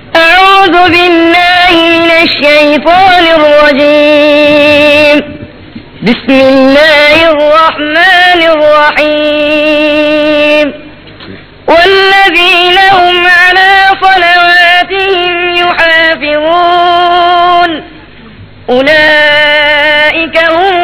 أعوذ بالله من الشيطان الرجيم بسم الله الرحمن الرحيم والذين هم على صلواتهم يحافظون أولئك هم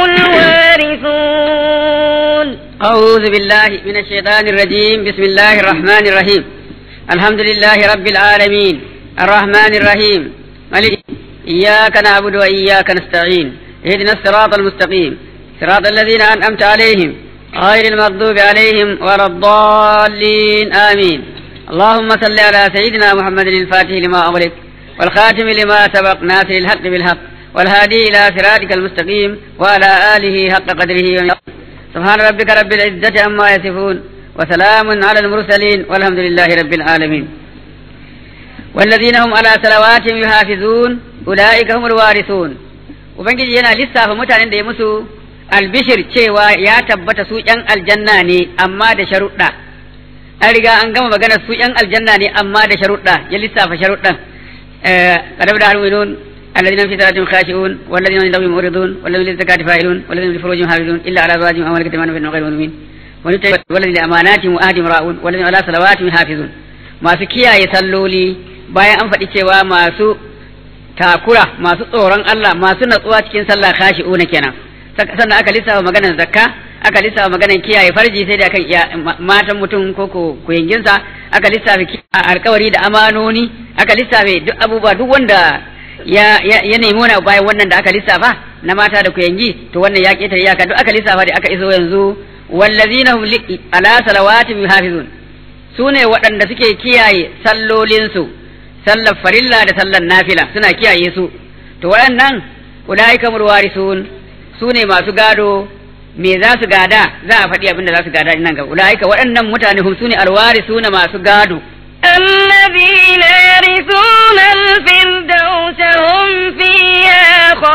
الوارثون أعوذ بالله من الشيطان الرجيم بسم الله الرحمن الرحيم الحمد لله رب العالمين الرحمن الرحيم ملك إياك نعبد وإياك نستعين اهدنا الصراط المستقيم صراط الذين أنعمت عليهم غير المغضوب عليهم ولا الضالين آمين اللهم صل على سيدنا محمد الفاتح لما أغلق والخاتم لما سبق ناصر الحق بالحق والهادي إلى صراطك المستقيم وعلى آله حق قدره ومقداره سبحان ربك رب العزة عما يصفون وسلام على المرسلين والحمد لله رب العالمين والذين هم على صلواتهم يحافظون أولئك هم الوارثون ubangiji yana lissafa mutanen da ya musu albishir cewa ya tabbata su ‘yan aljanna ne amma da sharuɗa an riga an gama magana su ‘yan aljanna ne amma da sharuɗa ya lissafa sharuɗan قد بدأ المؤمنون الذين في صلاتهم خاشعون والذين عند ربهم معرضون والذين للزكاة فاعلون والذين لفروجهم حافظون إلا على أزواجهم أو ملكت أيمانهم غير مؤمنين والذين لأماناتهم وآهدهم راؤون والذين على صلواتهم حافظون masu kiyaye salloli bayan an faɗi cewa masu takura masu tsoron Allah masu natsuwa cikin sallah khashi'una kenan sannan aka lissafa maganar zakka aka lissafa maganar kiyaye farji sai da kan matan mutum ko ko kuyanginsa aka lissafa alkawari da amanoni aka lissafa duk abubuwa duk wanda ya ya nemi wani bayan wannan da aka lissafa na mata da kuyangi to wannan ya ketare iyaka duk aka lissafa da aka iso yanzu wallazina hum ala salawatihim yuhafizun sune waɗanda suke kiyaye sallolinsu sallar farilla da sallar nafila suna kiyaye su to waɗannan ulaika murwarisun sune masu gado me za su gada za a faɗi abin da za su gada nan gaba ulaika waɗannan mutane hum sune alwarisuna masu gado الذين يرثون الفردوس هم فيها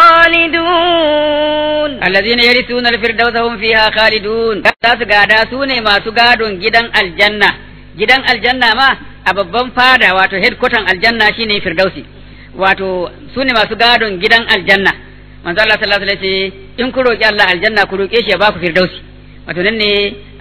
خالدون الذين يرثون الفردوس هم فيها خالدون za su gada su ne masu gadon gidan aljanna gidan aljanna ma a babban fada wato headquarter aljanna shine firdausi wato su ne masu gadon gidan aljanna manzo Allah sallallahu alaihi wasallam in ku roki Allah aljanna ku roke shi ya baku firdausi wato nan ne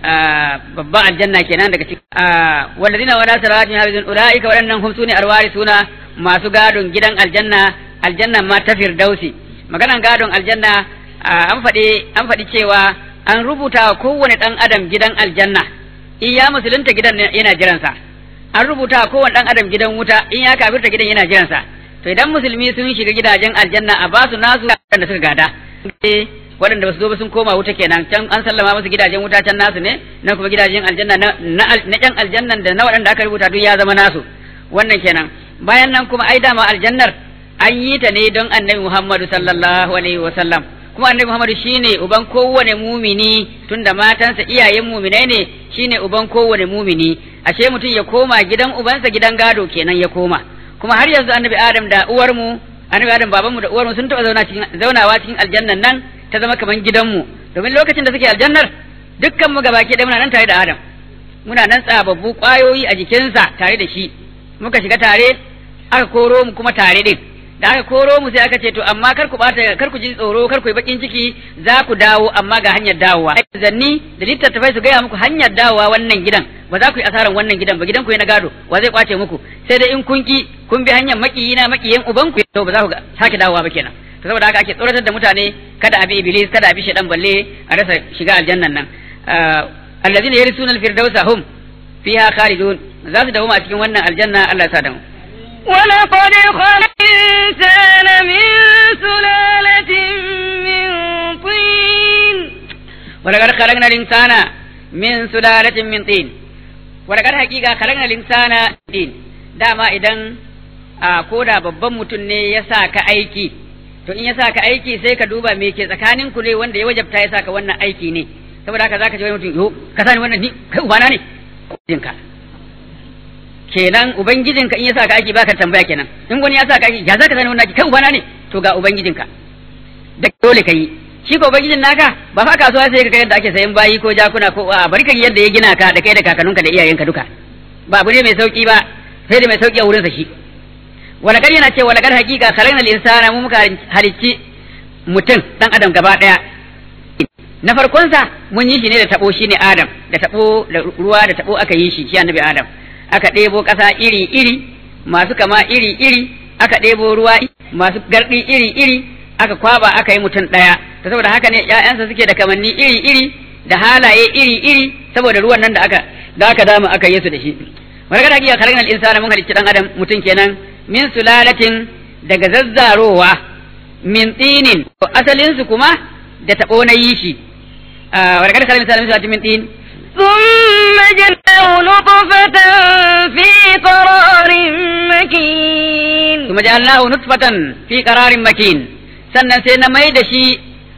babban aljanna kenan daga cikin walladina wala salatin hafizun ulaika waɗannan hum sune alwarisuna masu gadon gidan aljanna aljanna ma ta firdausi maganan gadon aljanna an faɗi an faɗi cewa an rubuta wa kowane ɗan adam gidan aljanna in ya musulunta gidan yana jiransa an rubuta wa kowane ɗan adam gidan wuta in ya kafirta gidan yana jiransa to idan musulmi sun shiga gidajen aljanna a basu nasu da suka gada waɗanda ba su zo ba sun koma wuta kenan can an sallama musu gidajen wuta can nasu ne na kuma gidajen aljanna na na ƴan aljannan da na waɗanda aka rubuta duk ya zama nasu wannan kenan bayan nan kuma ai dama aljannar an yi ta ne don annabi Muhammadu sallallahu alaihi wa sallam kuma annabi Muhammadu shine uban kowane mumini tunda matansa iyayen muminai ne shine uban kowane mumini ashe mutum ya koma gidan ubansa gidan gado kenan ya koma kuma har yanzu annabi Adam da uwarmu annabi Adam babanmu da uwarmu sun taɓa zauna cikin zaunawa cikin aljannan nan ta zama kaman gidanmu domin lokacin da suke aljannar dukkan mu gabaki ɗaya muna nan tare da Adam muna nan tsababbu ƙwayoyi a jikinsa tare da shi muka shiga tare aka koro mu kuma tare din da aka koro mu sai aka ce to amma kar ku bata kar ku ji tsoro kar ku yi bakin ciki za ku dawo amma ga hanyar dawowa zanni da littattafai su gaya muku hanyar dawowa wannan gidan ba za ku yi asaran wannan gidan ba gidan ku na gado wa zai kwace muku sai dai in kun ki kun bi hanyar makiyina makiyin uban ku to ba za ku sake dawowa ba kenan to saboda haka ake tsoratar da mutane kada a bi iblis kada a bi shaitan balle a rasa shiga aljannan nan allazina yarisuna alfirdausa hum fiha khalidun za su dawo a cikin wannan aljanna Allah ya sa da mu ولقد خلق الإنسان من سلالة من طين ولقد خلقنا الإنسان من سلالة من طين ولقد حقيقة خلقنا الإنسان من طين dama idan a koda babban mutum ne ya sa ka aiki to in ya sa ka aiki sai ka duba me ke tsakanin ku ne wanda ya wajabta ya sa ka wannan aiki ne saboda haka zaka ce wani mutum yo ka sani wannan ni kai ubana ne jinka kenan ubangijinka in ya sa ka aiki baka tambaya kenan in wani ya sa ka aiki ya zaka sani wannan aiki kai ubana ne to ga ubangijinka da dole ka yi shi ko ubangijin naka ba fa kasuwa sai ka kai yadda ake sayan bayi ko jakuna ko a bari ka yadda ya gina ka da kai da kakanninka da iyayenka duka ba abu ne mai sauki ba sai da mai sauki a wurinsa shi walakar yana ce walakar hakika khalaqnal insana mu muka halicci mutum dan adam gaba daya na farkonsa mun yi shi ne da tabo shine adam da tabo da ruwa da tabo aka yi shi shi annabi adam aka ɗebo ƙasa iri iri masu kama iri iri aka ɗebo ruwa masu gardi iri iri aka kwaba aka yi mutum ɗaya ta saboda haka ne ƴaƴansa suke da kamanni iri iri da halaye iri iri saboda ruwan nan da aka da aka dama aka yi su da shi wani kada hakika khalaqnal insana mun halicci dan adam mutum kenan min sulalatin daga zazzarowa min tsinin asalin su kuma da tabo na yi shi wani kada khalaqnal insana min sulalatin min tin ثم جعلناه نطفة في قرار مكين ثم جعلناه نطفة في قرار مكين sannan sai na mai da shi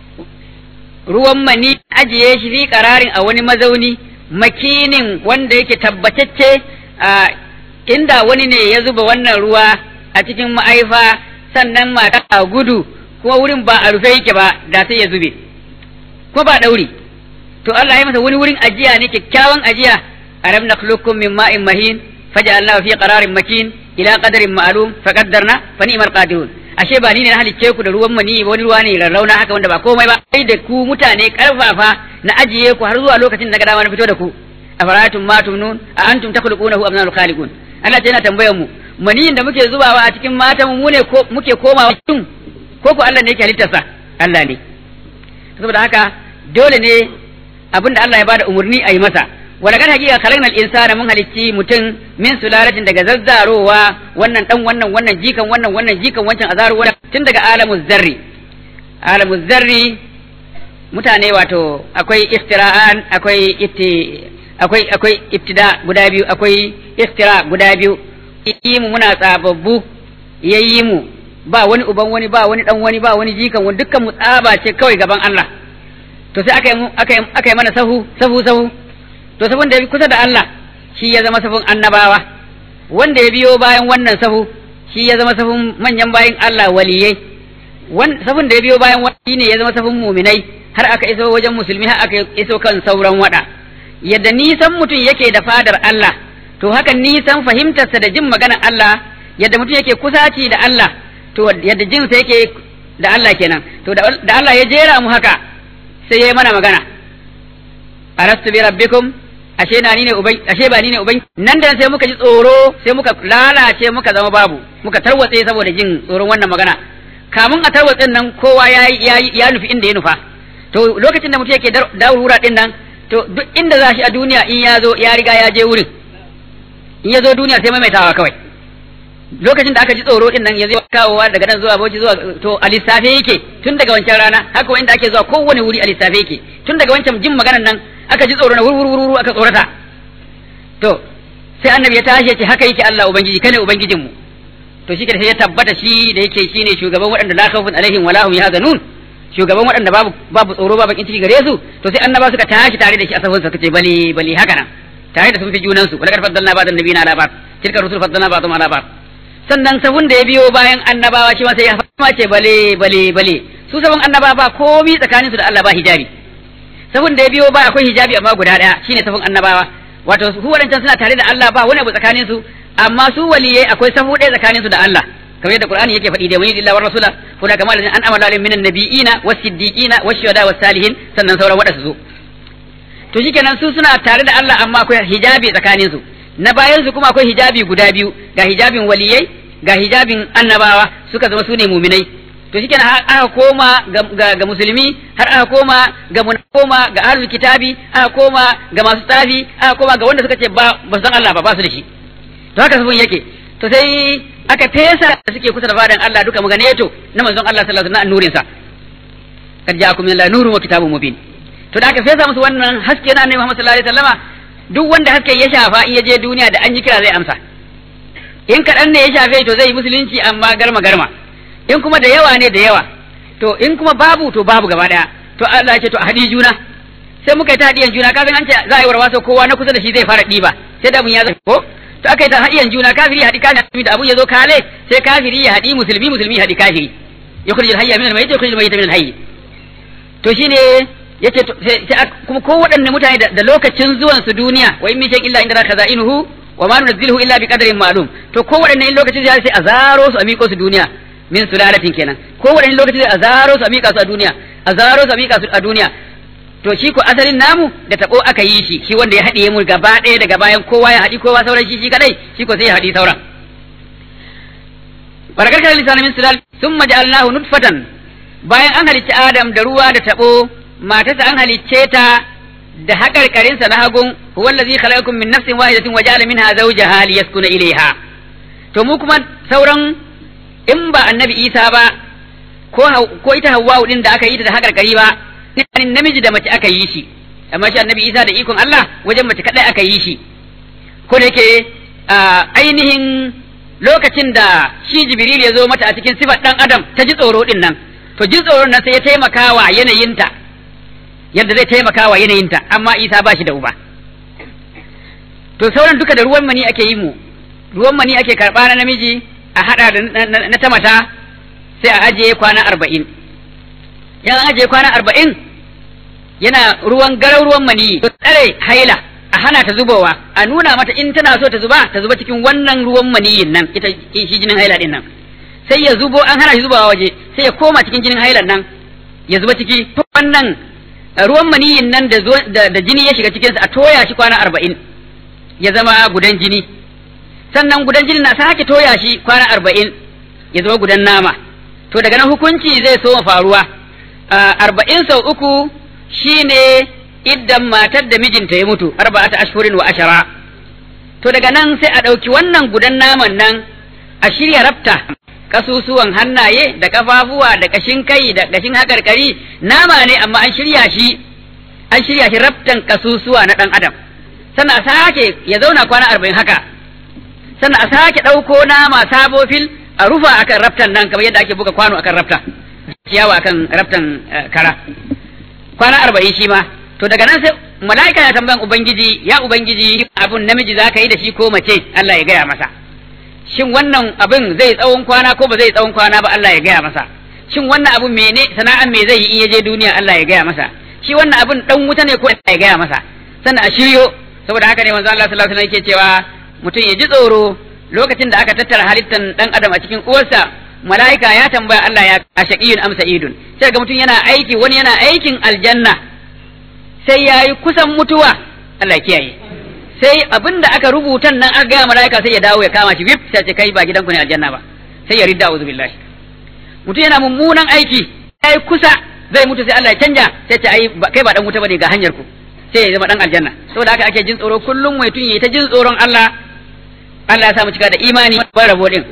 ruwan mani ajiye shi fi kararin a wani mazauni makinin wanda yake tabbatacce a inda wani ne ya zuba wannan ruwa a cikin ma'aifa sannan mata a gudu kuma wurin ba a rufe yake ba da sai ya zube kuma ba dauri to Allah ya masa wani wurin ajiya ne kyakkyawan ajiya alam nakhluqukum min ma'in mahin faj'alnahu fi qararin makin ila qadarin ma'lum faqaddarna fa ni'mal qadirun ashe ba ni ne na halicce ku da ruwan mani wani ruwa ne rarrauna haka wanda ba komai ba sai da ku mutane karfafa na ajiye ku har zuwa lokacin da ga dama na fito da ku afara'atum ma tumnun a antum takhluqunahu am nahnu khaliqun Allah ta yana tambayar mu maniyin da muke zubawa a cikin matan mu ne ko muke komawa tun ko ko Allah ne yake halittarsa Allah ne saboda haka dole ne abinda Allah ya bada umurni a yi masa wala kan hakika khalaqnal insana mun halicci mutum min sulalatin daga zazzarowa wannan dan wannan wannan jikan wannan wannan jikan wancan azaru wannan tun daga alamuz zarri alamuz zarri mutane wato akwai iftira'an akwai itti akwai akwai ibtida guda biyu akwai iftira guda biyu yi mu muna tsababbu yayi mu ba wani uban wani ba wani dan wani ba wani jikan wani dukkan mu tsaba ce kawai gaban Allah to sai aka yi aka yi aka yi mana sahu sahu sahu to sahun da ya kusa da Allah shi ya zama sahun annabawa wanda ya biyo bayan wannan sahu shi ya zama sahun manyan bayan Allah waliyai sahun da ya biyo bayan wani ne ya zama sahun muminai har aka iso wajen musulmi har aka iso kan sauran wada yadda nisan mutum yake da fadar Allah to haka nisan fahimtarsa da jin maganar Allah yadda mutum yake kusaci da Allah to yadda jinsa yake da Allah kenan to da Allah ya jera mu haka sai ya yi mana magana arastu bi rabbikum ashe na ni ne ubai ashe ba ni ne ubai nan da sai muka ji tsoro sai muka lalace muka zama babu muka tarwatse saboda jin tsoron wannan magana kamun a tarwatsen nan kowa ya ya nufi inda ya nufa to lokacin da mutum yake dawura din nan to duk inda za shi a duniya in ya zo ya riga ya je wurin in ya zo duniya sai maimaitawa kawai lokacin da aka ji tsoro din nan ya zai kawowa daga nan zuwa bauchi zuwa to a lissafe yake tun daga wancan rana haka inda ake zuwa kowane wuri a lissafe yake tun daga wancan jin maganar nan aka ji tsoro na wurwurwuru aka tsorata to sai annabi ya tashi ya ce haka yake Allah ubangiji kane ubangijin mu to shi sai ya tabbata shi da yake shine shugaban waɗanda la khawfun alaihim wala hum yahzanun shugaban waɗanda babu babu tsoro babu bakin ciki gare su to sai annaba suka tashi tare da shi a sahun suka ce bali bali haka nan tare da sun fi junan su walakar faddalna ba'dan nabiyina ala ba'd tilka rusul faddalna ba'dhum ala ba'd sannan sahun da ya biyo bayan annabawa shi ma sai ya fama ce bale bale bale su sabon annaba ba komi tsakanin su da Allah ba hijabi sahun da ya biyo ba akwai hijabi amma guda daya shine sahun annabawa wato su wadancan suna tare da Allah ba wani abu tsakanin su amma su waliyai akwai sahu ɗaya tsakanin su da Allah kamar yadda Qur'ani yake faɗi da wani lillahi wa rasula kula kamar an amala alaihim minan nabiyina was-siddiqina wash-shuhada was-salihin sannan sauran wada su zo to shikenan su suna tare da Allah amma akwai hijabi tsakanin su na bayan su kuma akwai hijabi guda biyu ga hijabin waliyai ga hijabin annabawa suka zama sune muminai to shikenan aka koma ga, ga, musulmi har aka koma ga koma ga ahlul kitabi aka koma ga masu tsafi aka koma ga wanda suka ce ba ba san Allah ba ba su da shi to haka sabon yake to sai aka fesa da suke kusa da fadan Allah duka maganeto na manzon Allah sallallahu alaihi wasallam nurin sa kad ja'akum min nurun wa kitabun mubin to da aka fesa musu wannan haske na annabi Muhammad sallallahu alaihi wasallama duk wanda haske ya shafa in ya je duniya da an yi kira zai amsa in kaɗan ne ya shafe to zai yi musulunci amma garma garma in kuma da yawa ne da yawa to in kuma babu to babu gaba daya to Allah ya ce to a haɗi juna sai muka yi ta haɗiyan juna kafin an ce za a yi warwaso kowa na kusa da shi zai fara ɗiba sai da mun ya zai ko to aka yi ta haɗiyan juna kafiri ya haɗi kafiri da abun ya zo kale sai kafiri ya haɗi musulmi musulmi ya haɗi kafiri ya kurji hayya min al-mayyit ya kurji al-mayyit min al-hayy to shine yace sai kuma ko waɗanne mutane da lokacin zuwan su duniya wa in min shay'in illa inda khazainuhu wa ma nunzilu illa bi qadarin ma'lum to ko wadanne lokaci sai a zaro su a miƙo su duniya min sulalatin kenan ko wadanne lokaci sai a zaro su a miƙa su a duniya a zaro su a miƙa su a duniya to shi ko asalin namu da tabo aka yi shi shi wanda ya haɗiye mu gaba ɗaya daga bayan kowa ya haɗi kowa sauran shi shi kadai shi ko sai ya haɗi sauran barakar kan lisan min sulal thumma ja'alnahu nutfatan bayan an halicci Adam da ruwa da tabo matarsa an halicce ta da haƙarƙarinsa na hagun huwa allazi khalaqakum min nafsin wahidatin wa ja'ala minha zawjaha liyaskuna ilayha to mu kuma sauran in ba annabi Isa ba ko ko ita Hawwa din da aka yi ta da haƙarƙari ba namiji da mace aka yi shi amma shi annabi Isa da ikon Allah wajen mace kadai aka yi shi ko da yake ainihin lokacin da shi Jibril ya zo mata a cikin sifar dan Adam ta ji tsoro din nan to jin tsoron nan sai ya taimaka wa yanayinta yadda zai taimaka wa yanayinta amma isa ba shi da uba to sauran duka da ruwan mani ake yi mu ruwan mani ake karɓa na namiji a haɗa da na ta mata sai a ajiye kwana arba'in yan ajiye kwana arba'in yana ruwan garau ruwan mani to tsare haila a hana ta zubowa a nuna mata in tana so ta zuba ta zuba cikin wannan ruwan maniyin nan ita shi jinin haila din nan sai ya zubo an hana shi zubawa waje sai ya koma cikin jinin hailan nan ya zuba ciki to wannan ruwan maniyin nan da, da, jini ya shiga cikinsa a toya shi kwana arba'in ya zama gudan jini sannan gudan jini na sake toya shi kwana arba'in ya zama gudan nama to daga nan hukunci zai so faruwa arba'in sau uku shine iddan matar da mijinta ya mutu arba'ata ashhurin wa ashara to daga nan sai a ɗauki wannan gudan naman nan a shirya rafta kasusuwan hannaye da kafafuwa da kashin kai da kashin hakarkari nama ne amma an shirya shi an shirya shi raftan kasusuwa na dan adam sannan a sake ya zauna kwana arba'in haka sannan a sake ɗauko nama sabo fil a rufa akan raftan nan kamar yadda ake buga kwano akan rafta ciyawa akan raftan kara kwana arba'in shi ma to daga nan sai mala'ika ya tambayan ubangiji ya ubangiji abun namiji za ka yi da shi ko mace Allah ya gaya masa shin wannan abin zai tsawon kwana ko ba zai tsawon kwana ba Allah ya gaya masa shin wannan abin mene sana'an me zai yi in ya je duniya Allah ya gaya masa shi wannan abin dan wuta ne ko Allah ya gaya masa sannan a shiryo saboda haka ne manzo Allah sallallahu alaihi wasallam yake cewa mutum ya ji tsoro lokacin da aka tattara halittan dan adam a cikin uwarsa mala'ika ya tambaya Allah ya ashaqiyun am sa'idun sai ga mutum yana aiki wani yana aikin aljanna sai yayi kusan mutuwa Allah ya kiyaye sai abin da aka rubuta nan aka gaya mala'ika sai ya dawo ya kama shi wip sai ce kai ba gidanku ne aljanna ba sai ya ridda uzu billahi mutum yana mummunan aiki sai kusa zai mutu sai Allah ya canja sai ce ai kai ba dan wuta bane ga hanyar ku sai ya zama dan aljanna saboda haka ake jin tsoro kullum mai tun yayi ta jin tsoron Allah Allah ya sa mu cika da imani ba rabo din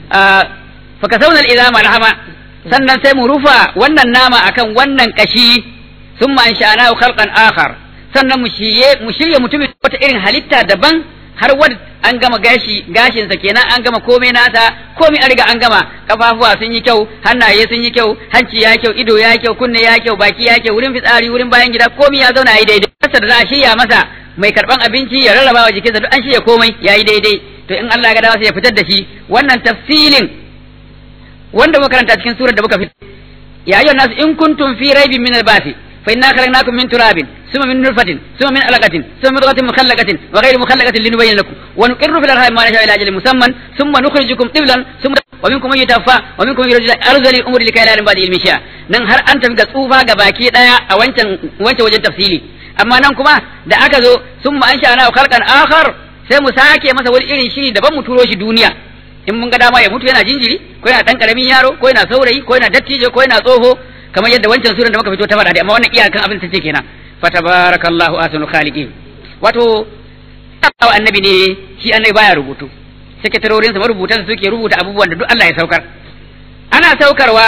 fa kasawna al-izama alhama sannan sai mu rufa wannan nama akan wannan kashi thumma insha'nahu khalqan akhar sannan mu shirye mu shirye mutumin wata irin halitta daban har wanda an gama gashi gashinsa kenan an gama komai nasa komai an riga an gama kafafuwa sun yi kyau hannaye sun yi kyau hanci ya kyau ido ya kyau kunne ya kyau baki ya kyau wurin fitsari wurin bayan gida komai ya zauna yayi daidai kasa da za a shirya masa mai karban abinci ya rarraba wa jikinsa duk an shirya komai yayi daidai to in Allah ya ga dama sai ya fitar da shi wannan tafsilin wanda muka karanta cikin surar da muka fitar ya ayyuhan nas in kuntum fi raibin min al-basi فإنا خلقناكم من تراب ثم من نطفة ثم من علقة ثم من مضغة مخلقة وغير مخلقة لنبين لكم ونقر في الأرحام ما نشاء إلى أجل مسمى ثم نخرجكم طفلا ثم ومنكم من يتوفى ومنكم من يرجى أرذل الأمور لكي لا يعلم بعد علم شيئا nan har an tafi ga tsufa ga baki daya a wancan wancan wajen tafsili amma nan kuma da aka zo sun ma an sha'ana khalqan akhar sai mu sake masa wani irin shiri daban mu turo shi duniya in mun ga dama ya mutu yana jinjiri ko yana dan karamin yaro ko yana saurayi ko yana dattijo ko yana tsoho kamar yadda wancan suran da muka fito ta faɗa dai amma wannan iyakan abin ta ce kenan fa tabarakallahu ahsanul khaliqin wato wa annabi ne shi annabi baya rubutu sakatarorin sa marubutan suke rubuta abubuwan da duk Allah ya saukar ana saukarwa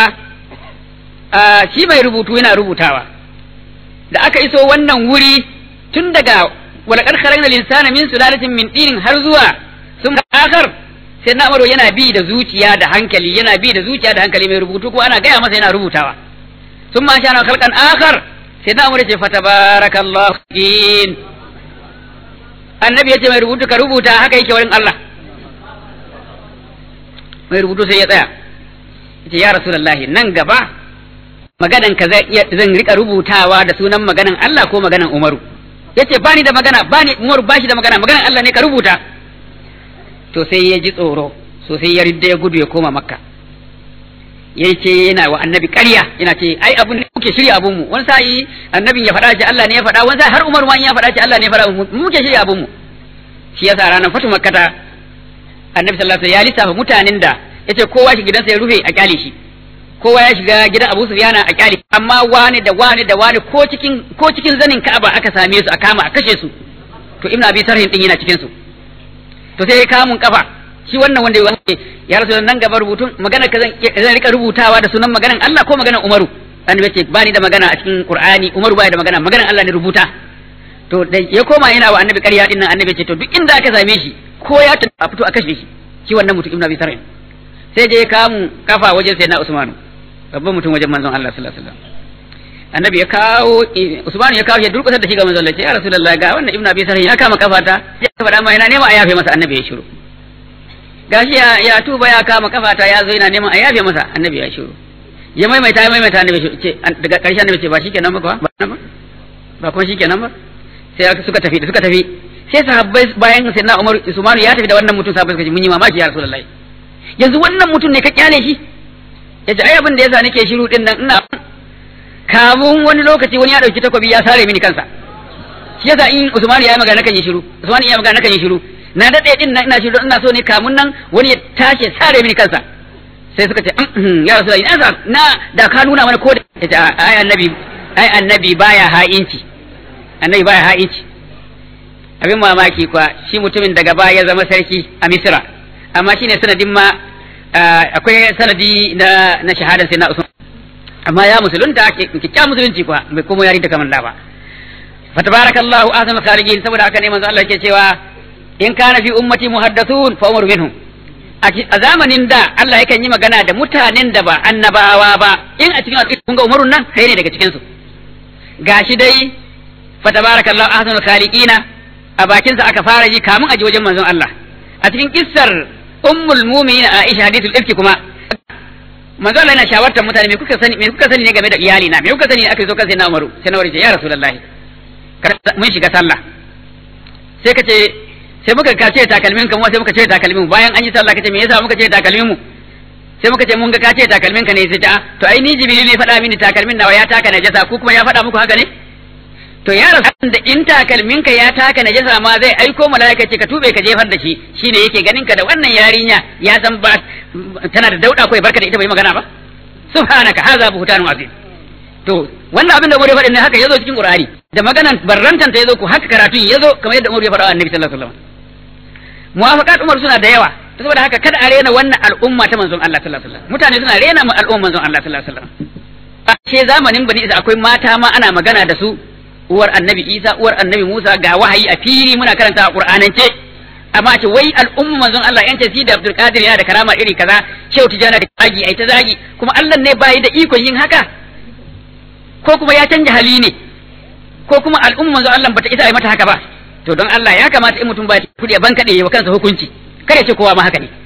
shi mai rubutu yana rubutawa da aka iso wannan wuri tun daga walaqad khalaqnal insana min sulalatin min tinin har zuwa sun akhar sai na yana bi da zuciya da hankali yana bi da zuciya da hankali mai rubutu ko ana gaya masa yana rubutawa ثم أنشأنا خلقا آخر سيدنا عمر يقول فتبارك الله دين النبي يقول mai rubutu ka rubuta haka yake wurin Allah mai rubutu sai ya tsaya yace ya rasulullahi nan gaba maganan ka zan rika rubutawa da sunan maganan Allah ko maganan Umaru yace bani da magana bani Umaru bashi da magana maganan Allah ne ka rubuta to sai ya ji tsoro so sai ya ridda ya gudu ya koma makka ya ce yana wa annabi ƙarya yana ce ai abun ne muke shirya abun mu wani sa'i annabin ya faɗa ce Allah ne ya faɗa wani sa'i har Umar ma ya faɗa ce Allah ne ya faɗa mu muke shirya abun mu shi yasa ranar fatu makkata annabi sallallahu alaihi wasallam ya lissafa mutanen da yace kowa shi gidansa ya rufe a kyale shi kowa ya shiga gidan Abu Sufyan a kyale amma wani da wani da wani ko cikin ko cikin zanin Ka'aba aka same su a kama a kashe su to Ibn Abi Sarhin din yana cikin su to sai ya kamun kafa shi wannan wanda ya rasu nan gaba rubutun magana ka zan rika rubutawa da sunan maganan Allah ko maganan Umaru annabi ce bani da magana a cikin Qur'ani Umaru bai da magana maganan Allah ne rubuta to da ya koma yana wa annabi ƙarya din nan annabi ce to duk inda aka same shi ko ya ta a fito a kashe shi shi wannan mutum Ibn Abi Sarhin sai je ya kamu kafa wajen sai na Usmanu babban mutum wajen manzon Allah sallallahu alaihi wasallam annabi ya kawo Usmanu ya kawo shi durƙusar da shi ga manzon Allah ya Rasulullah ga wannan Ibn Abi Sarhin ya kama kafata ya faɗa ma yana nema a yafe masa annabi ya shiru gashi ya, ya tuba ya kama kafata ya zo yana neman a yafe masa annabi ya shiru ya maimaita ya maimaita annabi ce daga ƙarshe annabi ce ba shikenan ba kuwa ba ba kuma shikenan ba sai suka tafi da suka tafi sai sahabbai bayan sai na Umar Usmanu ya tafi da wannan mutum sahabbai suka ce mun yi mamaki ya Rasulullahi yanzu wannan mutum ne ka kyale shi yace ai abin da yasa nake shiru din nan ina kamun wani lokaci wani ya dauki takobi ya sare mini kansa shi yasa in Usmanu ya yi magana kan yi shiru Usmanu ya yi magana kan yi shiru na daɗe din nan ina shiru ina so ne kamun nan wani ya tashi sare mini kansa sai suka ce ya rasu ina na da ka nuna mana ko da ya ce ai annabi ai annabi baya ha'inci annabi baya ha'inci abin mamaki kuwa shi mutumin daga baya ya zama sarki a misira amma shine sanadin ma akwai sanadi na na shahadar sai na usman amma ya musulunta kikkiya musulunci kuwa bai kuma yari da kamar da ba fatabarakallahu ahsanul khaliqin saboda haka ne manzo Allah yake cewa in kana fi ummati muhaddathun fa umar minhum a zamanin da Allah yakan yi magana da mutanen da ba annabawa ba in a cikin al'umma kun ga umarun nan sai ne daga cikin su gashi dai fa tabarakallahu ahsanul khaliqina a bakin sa aka fara ji kamun aji wajen manzon Allah a cikin kissar ummul mu'minin Aisha hadithul ifki kuma manzon Allah yana shawartar mutane me kuka sani me kuka sani ne game da iyali na me kuka sani ne aka zo kan sai na Umaru sai na ya rasulullahi mun shiga sallah sai ka ce sai muka ka ce takalmin ka mu sai muka ce takalmin mu bayan an yi sallah kace me yasa muka ce takalmin mu sai muka ce mun ga ka ce takalmin ka ne sai ta to ai ni jibril ne faɗa mini takalmin nawa ya taka najasa ku kuma ya faɗa muku haka ne to ya rasu da in takalmin ka ya taka najasa ma zai aiko malaika ce ka tube ka jefar da shi shine yake ganin ka da wannan yarinya ya san ba tana da dauda ko barka da ita bai magana ba subhanaka hadha buhtanun azim to wannan abin da Umar ya faɗi ne haka yazo cikin Qur'ani da maganan barrantan ta yazo ku haka karatun yazo kamar yadda Umar ya faɗa wa Annabi sallallahu alaihi wasallam muwafaqat Umar suna da yawa saboda haka kada a rena wannan al'umma ta manzon Allah sallallahu alaihi wasallam mutane suna rena mu al'umma manzon Allah sallallahu alaihi wasallam ce zamanin bani Isa akwai mata ma ana magana da su uwar Annabi Isa uwar Annabi Musa ga wahayi a fili muna karanta a Qur'anance amma ce wai al'umma manzon Allah yance si da Abdul Qadir yana da karama iri kaza Shehu Tijana da zagi ai ta zagi kuma Allah ne bai da ikon yin haka ko kuma ya canja hali ne ko kuma al'umma manzon Allah bata isa ai mata haka ba to don Allah ya kamata in mutum ba kudi ban kade wa kansa hukunci kada ce kowa ma haka ne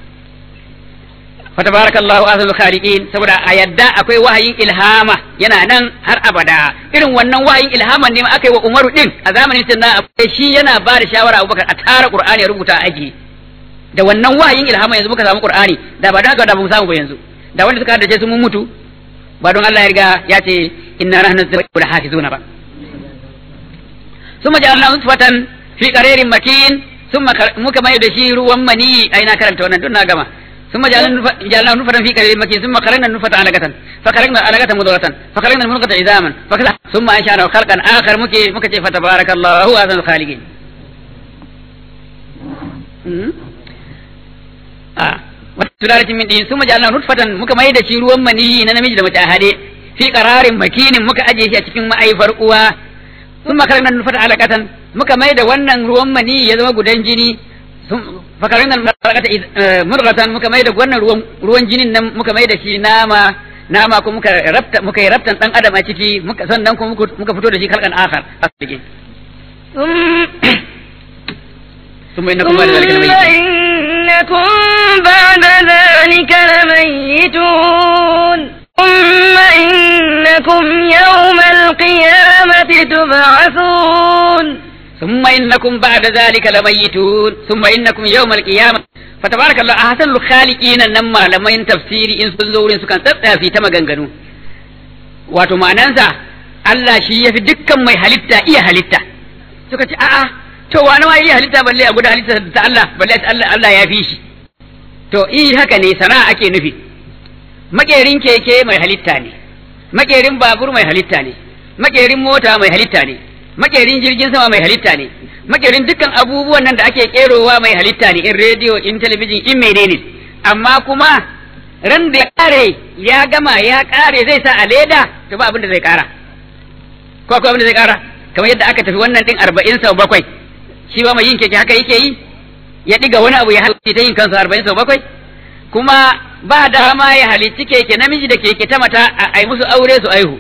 fa tabarakallahu azizul khaliqin saboda a yadda akwai wahayin ilhama yana nan har abada irin wannan wahayin ilhaman ne aka yi wa Umaru din a zamanin sunna akwai shi yana ba da shawara Abubakar a tara Qur'ani ya rubuta aji da wannan wahayin ilhama yanzu muka samu Qur'ani da ba da haka da ba mu samu ba yanzu da wanda suka haddace su mun mutu ba don Allah ya riga ya ce inna nahnu nazzalna hafizuna ba ثم جعلنا نطفة في قرير مكين ثم muka mai da shi ruwan mani ai na karanta wannan duk na gama ثم جعلنا نطفة في قرير مكين ثم خلقنا النطفة علقة فخلقنا العلقة مضغة فخلقنا المضغة عظاما فكذا ثم أنشأنا خلقا آخر مكي مكي فتبارك الله أحسن الخالقين آه وسلالة من دين ثم جعلنا نطفة muka mai da shi ruwan mani na namiji da mace a hade fi qararin makinin muka aje shi a cikin ma'aifar uwa sun makarar nan nufata alaƙatan muka mai da wannan ruwan mani ya zama gudan jini fakarar nan murgatan muka mai da wannan ruwan jinin nan muka mai da shi nama nama ko muka rafta muka yi raftan dan adam a ciki muka sannan kuma muka fito da shi kalkan akhar a cikin ثم إنكم بعد ذلك ثم إنكم بعد ذلك لميتون ثم إنكم يوم القيامة تبعثون ثم إنكم بعد ذلك لميتون ثم إنكم يوم القيامة فتبارك الله أحسن الخالقين نما لما ين تفسيري إن سنزورين سكان تبقى في تما غنغنو wato ma'anansa Allah shi ya fi dukkan mai halitta iya halitta suka ce a'a to wani ma iya halitta balle a guda halitta ta Allah balle Allah Allah ya fi shi to i haka ne sana'a ake nufi makerin keke mai halitta ne makerin babur mai halitta ne makerin mota mai halitta ne makerin jirgin sama mai halitta ne makerin dukkan abubuwan nan da ake kerowa mai halitta ne in rediyo in talabijin in menene amma kuma ran da ya kare ya gama ya kare zai sa a leda to ba abin da zai kara ko akwai abin da zai kara kamar yadda aka tafi wannan din arba'in sau bakwai shi ba mai yin keke haka yake yi ya diga wani abu ya halitta ta yin kansa arba'in sau bakwai kuma ba dama ya halicci keke namiji da keke ta mata a yi musu aure su aihu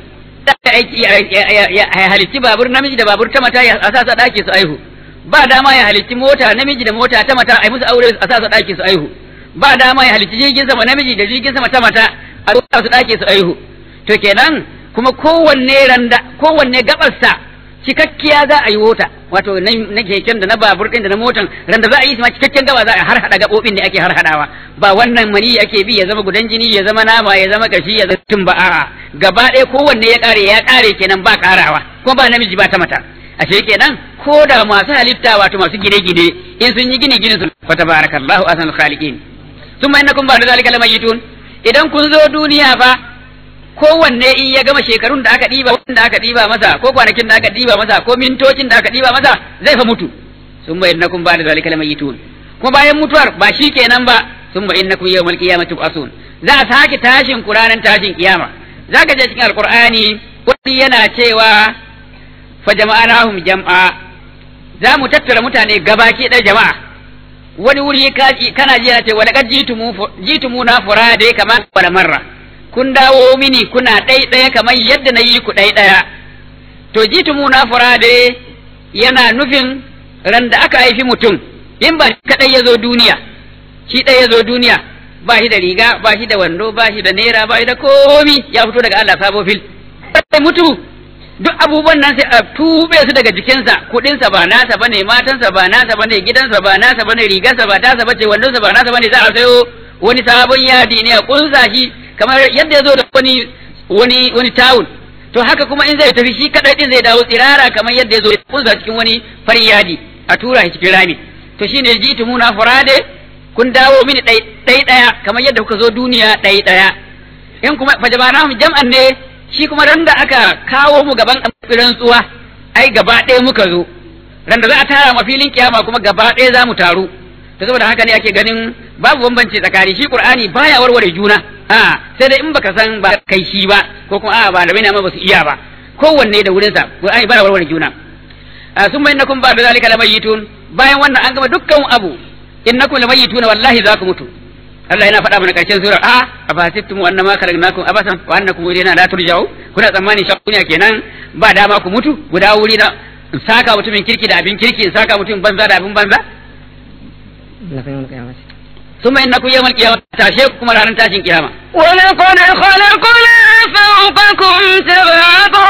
ya halicci babur namiji da babur ta mata a sa sa ɗaki su aihu ba dama ya halicci mota namiji da mota ta mata a yi musu aure a sa sa ɗaki su aihu ba dama ya halicci jirgin sama namiji da jirgin sama ta mata a sa su ɗaki su aihu to kenan kuma kowanne randa kowanne gabarsa cikakkiya za a yi wota wato na keken da na babur din da na motan randa za a yi ma cikakken gaba za a har hada gabobin da ake har hadawa ba wannan mani ake bi ya zama gudan jini ya zama nama ya zama kashi ya zama tun ba a'a gaba ɗaya kowanne ya kare ya kare kenan ba karawa kuma ba namiji ba ta mata ashe kenan ko da masu halitta wato masu gine-gine in sun yi gine gine su fa tabarakallahu ahsanul khaliqin thumma innakum ba'da zalika lamayitun idan kun zo duniya fa kowanne in ya gama shekarun da aka ɗiba wanda aka ɗiba masa ko kwanakin da aka ɗiba masa ko mintocin da aka ɗiba masa zai fa mutu sun ba innakum ba da zalika lamayitun kuma bayan mutuwar ba shi kenan ba sun ba innakum yawmal qiyamati tub'asun za a sake tashin ku ranar tashin kiyama zaka je cikin alqur'ani wani yana cewa fa jama'anahum jam'a za mu tattara mutane gabaki ɗaya jama'a wani wuri kana ji yana ce wa laqad jitumu jitumu na furade kamar wala marra kun dawo mini kuna ɗai ɗaya kamar yadda na yi ku ɗai ɗaya to jitu mu na furade yana nufin ran da aka haifi mutum in ba kaɗai ya zo duniya shi ɗaya ya zo duniya ba shi da riga ba shi da wando ba shi da naira ba shi da komi ya fito daga Allah sabo fil sai mutu duk abubuwan nan sai a tube su daga jikinsa kuɗinsa ba nasa bane matansa ba nasa bane gidansa ba nasa bane rigarsa ba tasa bace wandonsa ba nasa bane za a sayo wani sabon yadi ne a kunsa shi kamar yadda ya zo da wani wani wani tawul to haka kuma in zai tafi shi kadai din zai dawo tsirara kamar yadda ya zo kunsa cikin wani farin yadi a tura shi cikin rami to shine jitu muna furade kun dawo mini dai dai daya kamar yadda kuka zo duniya dai daya in kuma fajabanahum jam'an ne shi kuma ran da aka kawo mu gaban rantsuwa ai gaba ɗaya muka zo ran da za a tara ma filin kiyama kuma gaba ɗaya za mu taru to saboda haka ne ake ganin babu bambanci tsakani shi qur'ani baya warware juna a sai dai in baka san ba kai shi ba ko kuma a ba da bai ma ba su iya ba kowanne da wurin sa qur'ani baya warware juna sun bai nakum ba da zalika lamayitun bayan wannan an gama dukkan abu innakum lamayituna wallahi za ku mutu Allah yana faɗa mana ƙarshen surar a afasittum annama khalaqnakum abasan wa annakum ilayna la turja'u kuna tsammani shakkunya kenan ba dama ku mutu guda wuri na saka mutumin kirki da abin kirki saka mutumin banza da abin banza ثم إنكم يوم القيامة تاشيكم رانا تاشين قيامة ولقد خلقنا فوقكم سبع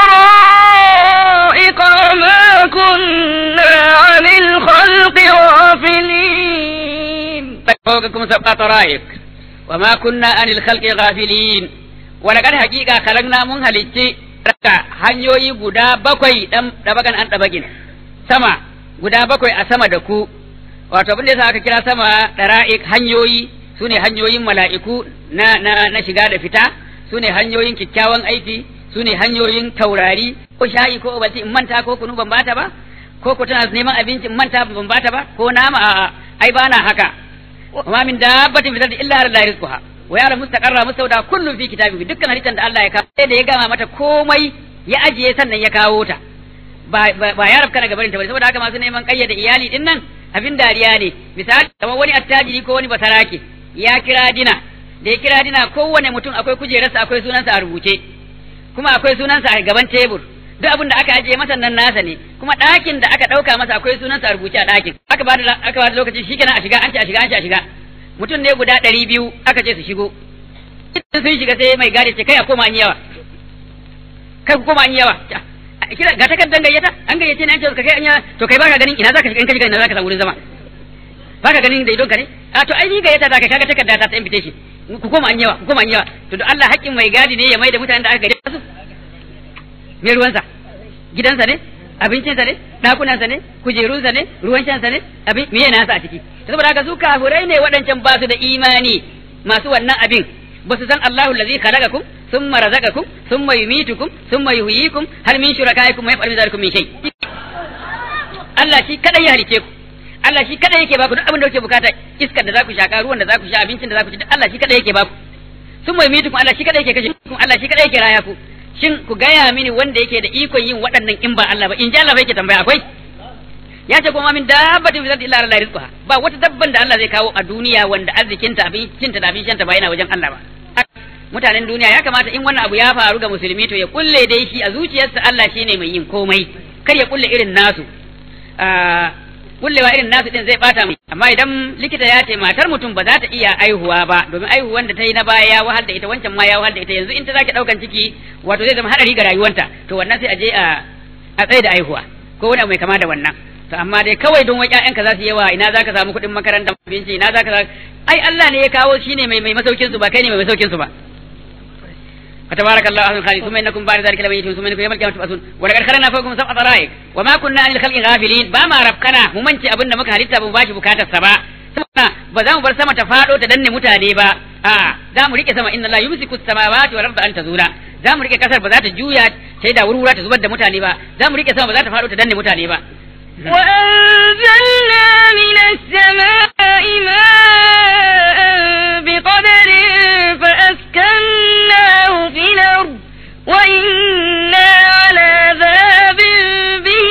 طرائق وما كنا عن الخلق غافلين فوقكم سبع طرائق وما كنا عن الخلق غافلين ولقد حقيقة خلقنا من هلتي raka hanyoyi guda bakwai dan dabagan an dabagin sama guda bakwai a sama da ku wato abin da yasa aka kira sama dara'ik hanyoyi sune hanyoyin mala'iku na na na shiga da fita sune hanyoyin kyakkyawan aiki sune hanyoyin taurari ko shayi ko obati in manta ko kunu ban bata ba ko ko tana neman abinci in manta ban bata ba ko nama a ai bana haka wa min dabbatin fi illa la rizquha wa ya'lamu mustaqarra mustawda kullun fi kitabihi dukkan halittar da Allah ya kawo sai da ya gama mata komai ya ajiye sannan ya kawo ta ba ba ya rabka daga barin ta bane saboda haka masu neman kayyade iyali din nan abin dariya ne misali kamar wani attajiri ko wani basarake ya kira dina da ya kira dina kowane mutum akwai kujerarsa akwai sunansa a rubuce kuma akwai sunansa a gaban tebur duk abin da aka ajiye masa nan nasa ne kuma ɗakin da aka ɗauka masa akwai sunansa a rubuce a ɗakin aka ba da aka ba da lokaci shikenan a shiga an ce a shiga an ce a shiga mutum ne guda ɗari biyu aka ce su shigo sun shiga sai mai gadi ce kai a koma an yawa kai ku koma an yawa kira ga takardar gayyata an gayyace ni an ce ka kai anya to kai baka ganin ina zaka shiga in ka shiga ina zaka samu wurin zama baka ganin da idon ka ne a to ai ni gayyata zaka kaga takarda ta ta invitation ku koma an yawa ku koma an yawa to don Allah haƙƙin mai gadi ne ya mai da mutanen da aka gayyata su me ruwansa gidansa ne abincinsa ne ɗakunansa ne kujerunsa ne ruwan shansa ne abin me yana sa a ciki saboda haka su kafurai ne waɗancan ba su da imani masu wannan abin ba su san Allahu allazi khalaqakum thumma razaqakum thumma yumitukum thumma yuhyikum hal min shurakaikum man yaf'alu dhalikum min shay Allah shi kadai ya halice ku Allah shi kadai yake baku duk abin da kuke bukata iskar da za ku shaka ruwan da za ku sha abincin da za ku ci duk Allah shi kadai yake baku thumma yumitukum Allah shi kadai yake kashe ku Allah shi kadai yake raya ku shin ku gaya mini wanda yake da ikon yin waɗannan in ba Allah ba in ji Allah ba yake tambaya akwai ya ce kuma min dabbatin fi ardi illa Allah rizquha ba wata dabban da Allah zai kawo a duniya wanda arzikinta abincinta da abin shanta ba yana wajen Allah ba mutanen duniya ya kamata in wannan abu ya faru ga musulmi to ya kulle dai shi a zuciyarsa Allah shine mai yin komai kar ya kulle irin nasu kullewa irin nasu din zai bata mai amma idan likita ya ce matar mutum ba za ta iya aihuwa ba domin aihuwan da ta yi na baya ya wahal da ita wancan ma ya wahal da ita yanzu in ta zaki daukan ciki wato zai zama hadari ga rayuwanta to wannan sai a je a a tsaye da aihuwa ko wani abu mai kama da wannan to amma dai kawai don wai ƴaƴanka za su yawa ina zaka samu kuɗin makaranta abinci ina zaka ai Allah ne ya kawo shine mai mai masaukin su ba kai ne mai masaukin su ba فتبارك الله احسن الخالقين ثم انكم بعد ذلك لميتون ثم انكم يوم القيامه تبعثون ولقد خلقنا فوقكم سبع طرائق وما كنا عن الخلق غافلين بما ربكنا mu mance abin da muka halitta ba mu bashi bukatar sa ba saboda ba za mu bar sama ta fado ta danne mutane ba a za mu rike sama inna la yumsiku samawati wal arda an tazula za mu rike kasar ba za ta juya sai da wurwura ta zubar da mutane ba za mu rike sama ba za ta fado ta danne mutane ba وأنزلنا من السماء ماء بقدر فأسكناه في الأرض وإنا على ذهاب به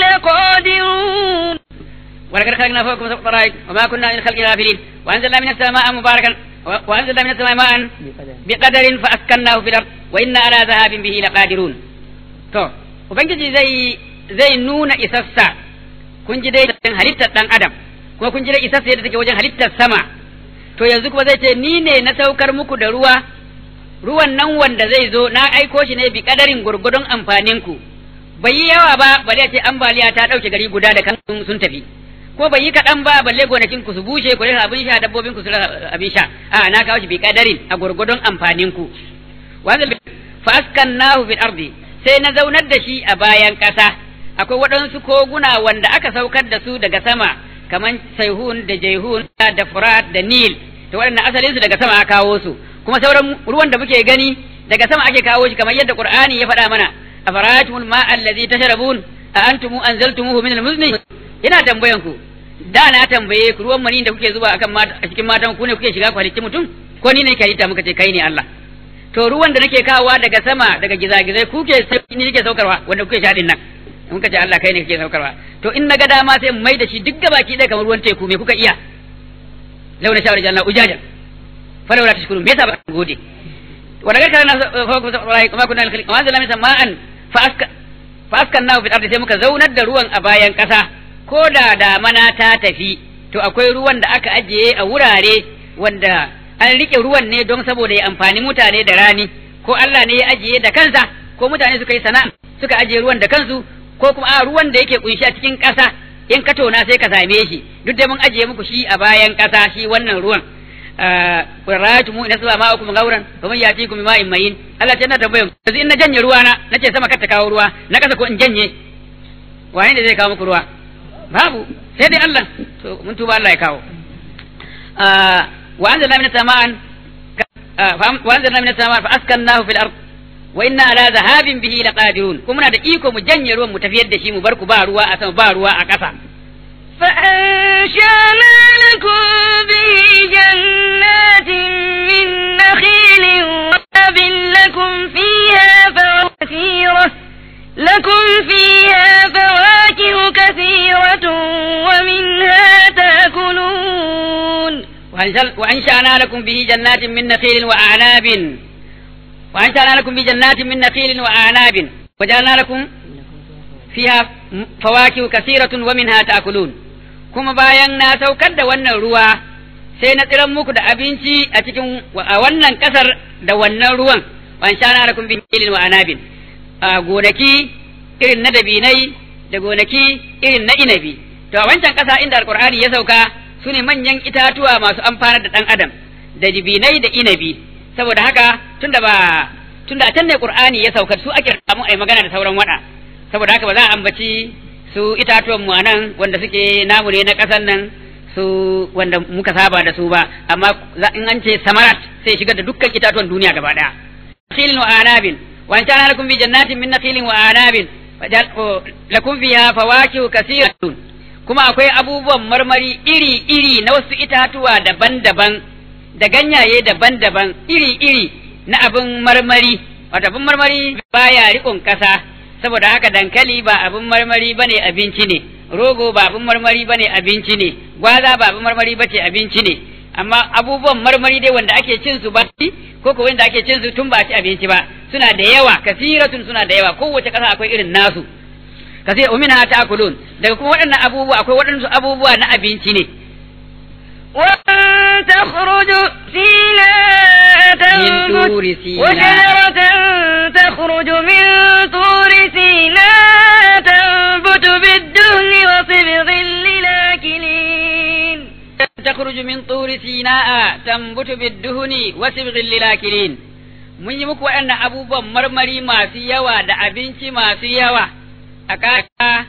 لقادرون ولقد خلقنا فوقكم سبع طرائق وما كنا عن الخلق غافلين وانزلنا من السماء مباركا وانزلنا من السماء ماء بقدر فاسكناه في الارض وانا على ذهاب به لقادرون to ubangiji zai zai nuna isassa kun ji dai halittar dan adam kuma kun ji dai isassa yadda take wajen halittar sama to yanzu kuma zai ce ni ne na saukar muku da ruwa ruwan nan wanda zai zo na aiko shi ne bi kadarin gurgudun amfanin ku bai yi yawa ba bale ce ambaliya ta dauke gari guda da kan sun tafi ko bai yi kaɗan ba balle gonakin ku su bushe ku rasa abin sha dabbobin ku su rasa abin sha a na kawo shi bi kadarin a gurgudun amfanin ku wanda fa askannahu fil ardi sai na zaunar da shi a bayan ƙasa akwai waɗansu koguna wanda aka saukar da su daga sama kaman saihun da jaihun da furat da nil to waɗannan asalin su daga sama aka kawo su kuma sauran ruwan da muke gani daga sama ake kawo shi kamar yadda qur'ani ya faɗa mana afara'atumul ma'a allazi tashrabun a antum anzaltumuhu min al-muzni ina tambayan ku da na tambaye ku ruwan mani da kuke zuba akan mata a cikin matan ku ne kuke shiga ku halicci mutum ko ni ne ke halitta muka ce kai ne Allah to ruwan da nake kawowa daga sama daga gizagizai kuke ni nake saukarwa wanda kuke sha din nan in ka ce Allah kai ne kake saukarwa to in naga dama sai mu mai da shi duk gabaki ɗaya kamar ruwan teku me kuka iya launa shawar janna ujajan falawla tashkurun me yasa ba ku gode wanda ga kana fa ku sai kuma kunna alkhaliq wa zalama sama'an fa aska fa askannahu fil ardi sai muka zaunar da ruwan a bayan kasa ko da damana ta tafi to akwai ruwan da aka ajiye a wurare wanda an rike ruwan ne don saboda ya amfani mutane da rani ko Allah ne ya ajiye da kansa ko mutane suka yi sana'a suka ajiye ruwan da kansu ko kuma a ruwan da yake kunshi a cikin ƙasa in ka tona sai ka same shi duk da mun ajiye muku shi a bayan ƙasa shi wannan ruwan qurratu mu ina sama ma'akum gauran fa man yatikum ma'in mayin Allah ce na tambayan yanzu in na janye ruwa na nace sama kar ta kawo ruwa na kasa ko in janye wani ne zai kawo muku ruwa babu sai dai Allah to mun tuba Allah ya kawo wa anzalna minas sama'an wa anzalna minas sama'an fa askannahu fil ard wa inna ala zahabin bihi laqadirun kuma muna da iko mu janye ruwan mu tafiyar da shi mu bar ku ba ruwa a sama ba ruwa a ƙasa فأنشأنا لكم به جنات من نخيل وعنب لكم فيها فواكه كثيرة لكم فيها فواكه كثيرة ومنها تأكلون وأنشأنا لكم به جنات من نخيل وأعناب وأنشأنا لكم به جنات من نخيل وأعناب وجعلنا لكم فيها فواكه كثيرة ومنها تأكلون kuma bayan na saukar da wannan ruwa sai na tsiran muku da abinci a cikin a wannan kasar da wannan ruwan wa shana lakum bin ilin wa anabin a gonaki irin na dabinai da gonaki irin na inabi to a wancan ƙasa inda alqur'ani ya sauka su ne manyan itatuwa masu amfanar da ɗan adam da dibinai da inabi saboda haka tunda ba tunda a can ne qur'ani ya sauka su ake samu ai magana da sauran wada saboda haka ba za a ambaci su itatuwan mu anan wanda suke namu ne na ƙasan nan su wanda muka saba da su ba amma in an ce samarat sai shigar da dukkan itatuwan duniya gaba daya nakhilin wa anabin wa antana lakum bi jannatin min nakhilin wa anabin lakum fiha fawakihu kaseeratun kuma akwai abubuwan marmari iri-iri na wasu itatuwa daban-daban da ganyaye daban-daban iri-iri na abin marmari wato abin marmari baya riƙon ƙasa saboda haka dankali ba abin marmari bane abinci ne rogo ba abin marmari bane abinci ne gwaza ba abin marmari bace abinci ne amma abubuwan marmari dai wanda ake cin su ba ko ko wanda ake cin su tun ba ci abinci ba suna da yawa kasiratun suna da yawa kowace ƙasa akwai irin nasu kasir umina ta'kulun daga kuma waɗannan abubuwa akwai waɗansu abubuwa na abinci ne وتخرج سيناء من طور سيناء وشجرة تخرج من طور سيناء تنبت بالدهن وصبغ للآكلين تخرج من طور سيناء تنبت بالدهن وصبغ للآكلين mun yi muku waɗannan abubuwan marmari masu yawa da abinci masu yawa a kaka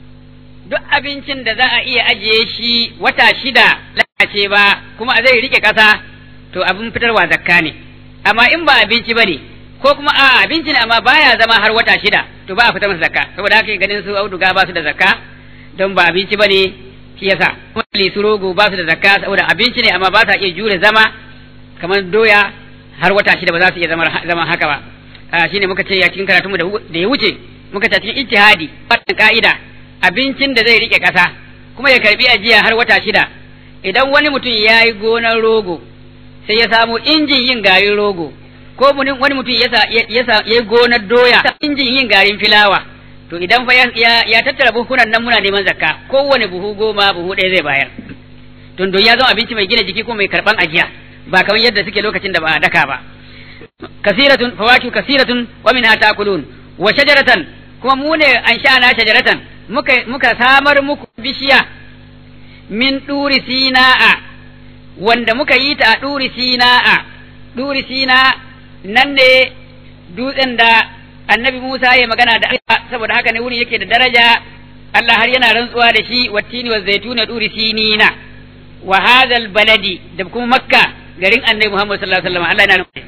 duk abincin da za a iya ajiye shi wata shida lalace ba kuma zai rike ƙasa to abin fitarwa zakka ne amma in ba abinci ba ne ko kuma a abinci ne amma baya zama har wata shida to ba a fitar masa zakka saboda haka ganin su auduga ba su da zakka don ba abinci ba ne shi yasa kuma su rogo ba su da zakka saboda abinci ne amma ba sa iya jure zama kamar doya har wata shida ba za su iya zama haka ba shine muka ce a cikin karatunmu da ya wuce muka ce cikin ijtihadi wannan ka'ida abincin da zai rike kasa kuma ya karbi ajiya har wata shida idan wani mutum ya yi gonar rogo sai ya samu injin yin garin rogo ko wani mutum ya yi gonar doya injin yin garin filawa to idan fa ya tattara buhunan nan muna neman zakka kowane buhu goma buhu ɗaya zai bayar don don ya zama abinci mai gina jiki ko mai karban ajiya ba kamar yadda suke lokacin da ba a daka ba kasiratun fawaki kasiratun wa minha ta'kulun wa shajaratan kuma mu ne an sha'ana shajaratan muka muka samar muku bishiya min duri sina'a wanda muka yi ta a duri sina'a duri sina nan ne dutsen da annabi Musa ya magana da Allah saboda haka ne wurin yake da daraja Allah har yana rantsuwa da shi wattini wa zaituna duri sinina wa hadal baladi da kuma makka garin annabi Muhammad sallallahu alaihi wasallam Allah yana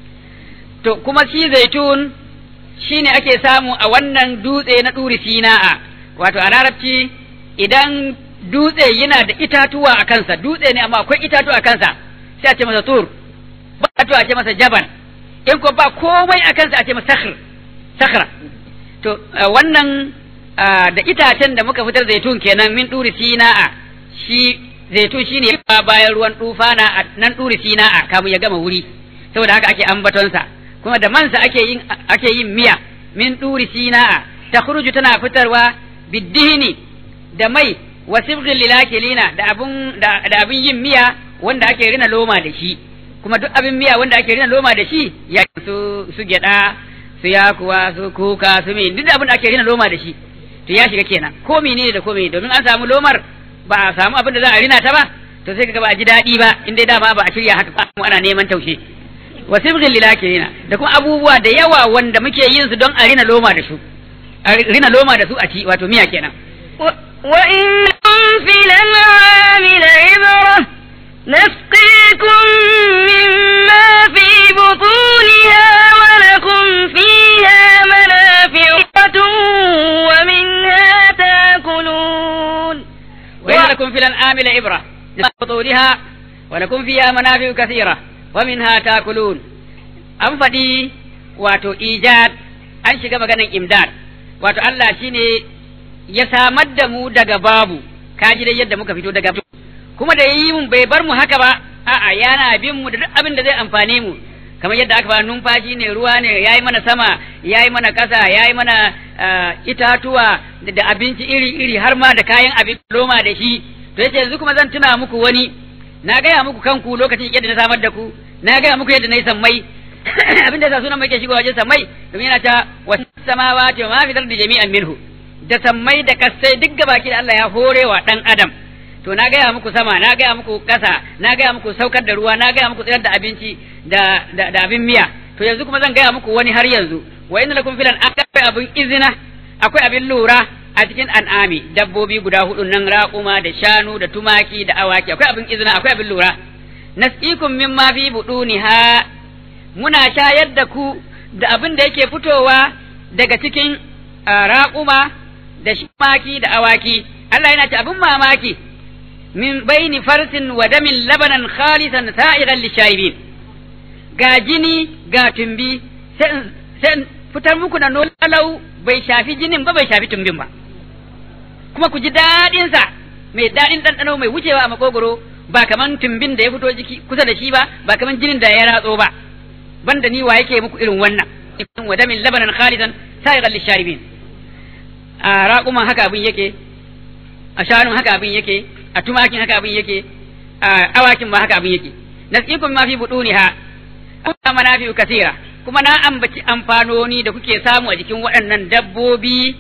to kuma shi zaitun shine ake samu a wannan dutse na duri sina'a wato a larabci idan dutse yana da itatuwa a kansa dutse ne amma akwai itatuwa a kansa sai a ce masa tur ba a ce masa jabal in ko ba komai a kansa a ce masa sakhr sakhra to wannan da itacen da muka fitar zaitun kenan min duri sina'a shi zaitun shine bayan ruwan tufana a nan duri sina'a kamun ya gama wuri saboda haka ake ambatonsa kuma da mansa ake yin ake yin miya min duri sina'a takhruju tana fitarwa biddihini da mai wa sibghil lilakilina da abun da, da abin yin miya wanda ake rina loma da shi kuma duk abin miya wanda ake rina loma da shi ya su su gyada su yakuwa su kuka su me duk abin da ake rina loma da shi to ya shiga kenan ko menene da ko menene domin an samu lomar ba a samu abin da za a rina ta ba to sai kaga ba a ji daɗi ba in dai dama ba a shirya haka ba ana neman taushe wa sibghil lilakilina da kuma abubuwa da yawa wanda muke yin su don a rina loma da su a rina loma da su a ci wato miya kenan وإن في الأنعام لعبرة نسقيكم مما في بطونها ولكم فيها منافع ومنها تاكلون وإن لكم في الأنعام لعبرة بطونها ولكم فيها منافع كثيرة ومنها تاكلون an faɗi wato ijad an shiga maganan imdad wato Allah shine ya samar da mu daga babu kaji dai yadda muka fito daga kuma da yi mun bai bar mu haka ba a'a yana bin mu da duk abin da zai amfane mu kamar yadda aka fara numfashi ne ruwa ne yayi mana sama yayi mana kasa yayi mana itatuwa da abinci iri iri har ma da kayan abin loma da shi to yace yanzu kuma zan tuna muku wani na gaya muku kanku lokacin yadda na samar da ku na gaya muku yadda na yi sammai abin da yasa sunan mai ke shigo wajen sammai domin yana ta wasu samawati wa ma fi dardi jami'an minhu da sammai da kasai duk gabaki da Allah ya horewa dan adam to na gaya muku sama na gaya muku kasa na gaya muku saukar da ruwa na gaya muku tsayar da abinci da da, da abin miya to yanzu kuma zan gaya muku wani har yanzu wa inna lakum filan akwai abin izina akwai abin lura a cikin an'ami dabbobi guda hudu nan raƙuma da shanu da tumaki da awaki akwai abin izina akwai abin lura nasqikum mimma fi buduniha muna shayar da ku da abin da yake fitowa daga cikin raƙuma da tumaki da awaki Allah yana ce abin mamaki min baini farsin wa damin labanan khalisan sa'igan lishaibin ga jini ga tumbi sai fitar muku da nolau bai shafi jinin ba bai shafi tumbin ba kuma ku ji daɗinsa mai daɗin ɗanɗano mai wucewa a makogoro ba kaman tumbin da ya fito jiki kusa da shi ba ba kaman jinin da ya ratso ba banda ni wa yake muku irin wannan wa damin labanan khalidan sa'igan lisharibin a raƙuman haka abin yake a shanun haka abin yake a tumakin haka abin yake a awakin ma haka abin yake nasikum ma fi buduniha kuma manafi'u kasira kuma na ambaci amfanoni da kuke samu a jikin waɗannan dabbobi